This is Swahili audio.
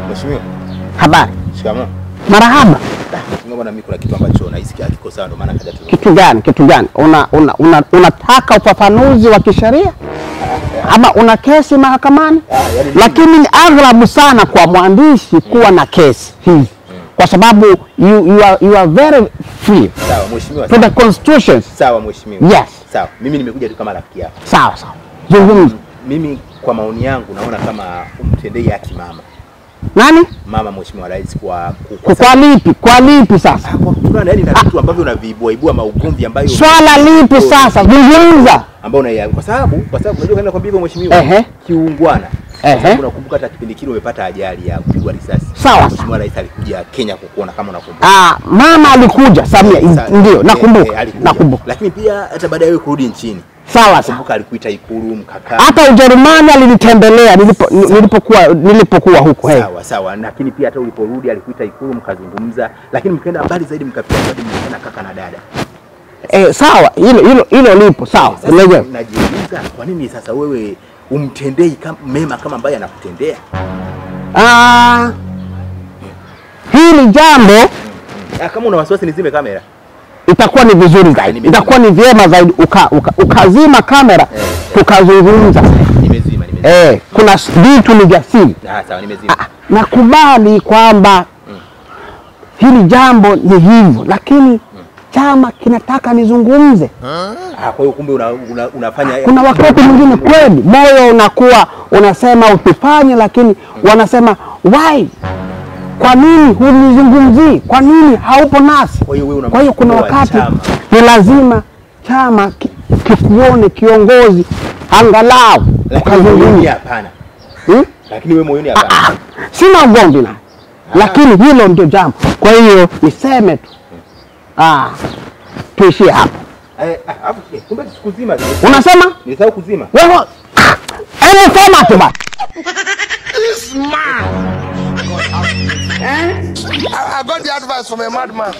Mheshimiwa, Habari, shikamoo. marahaba. Mheshimiwa bwana, mimi kuna kitu ambacho nahisi hakiko sawa ndio maana kaja tu. Kitu gani? Kitu gani? Una, una, una, unataka ufafanuzi wa kisheria ama una kesi mahakamani? yaani- Lakini ni aghlabu sana kwa mwandishi kuwa na kesi hizi, kwa sababu you, you, are, you are very free Sawa mheshimiwa. to the constitution. Sawa mheshimiwa. Yes. Sawa. Mimi nimekuja tu kama rafiki yako. Sawa sawa, zungumza. Mimi kwa maoni yangu naona kama umtendei haki mama. Nani? Mama mheshimiwa rais kwa Kwa kwa lipi? Kwa lipi sasa? kwa kutokana yani na vitu ambavyo unaviibua ibua maugomvi ambayo Swala lipi sasa? Zungumza. ambao una kwa sababu kwa sababu unajua kana kwambia hivyo mheshimiwa Ehe. kiungwana Ehe. Kwa sababu unakumbuka hata kipindi kile umepata ajali ya kupigwa risasi Sawa. mheshimiwa rais alikuja Kenya kukuona kama unakumbuka Ah, mama alikuja Samia, Sa- ndio eh, eh, nakumbuka, alikuja. nakumbuka. lakini pia hata baada ya wewe kurudi nchini Sawa sawa. kumbuka alikuita ikulu mkakaa hata Ujerumani alinitembelea nilipo, nilipokuwa nilipokuwa huko hey. sawa sawa lakini pia hata uliporudi alikuita ikulu mkazungumza lakini mkaenda mbali zaidi mkafikia hadi mkakana kaka na dada Eh, sawa hilo hilo hilo lipo sawa. sasa Leje. najiuliza kwa nini sasa wewe umtendei kama, mema kama ambaye anakutendea Ah, hili jambo Ah, kama una wasiwasi nizime kamera itakuwa ni vizuri zaidi, Nimezima. itakuwa ni vyema zaidi uka, uka, ukazima kamera Eh, eh. tukazungumza. nimezima nimezima Eh, kuna s- vitu ni vya siri. ah, sawa nimezima Nakubali kwamba hili jambo ni hivyo, lakini chama kinataka nizungumze. ah, kwa hiyo kumbe una, una, unafanya Kuna wakati mwingine kweli moyo unakuwa unasema usifanye, lakini wanasema why, kwa nini hunizungumzii? Kwa nini haupo nasi? Kwa hiyo wewe una Kwa hiyo kuna msukumo wa wakati chama. ni lazima chama ki- kikuone kiongozi angalau lakini moyoni ukazungumza. hapana Hmm? lakini wewe moyoni hapana Sina ugomvi naye, lakini hilo ndio jambo. Kwa hiyo niseme tu, ah, tuishie hapo. Eh, ah, afu, eh, kumbe sikuzima Unasema nilisahau kuzima wewe, hebu sema tu basi. I, I got the advice from a madman.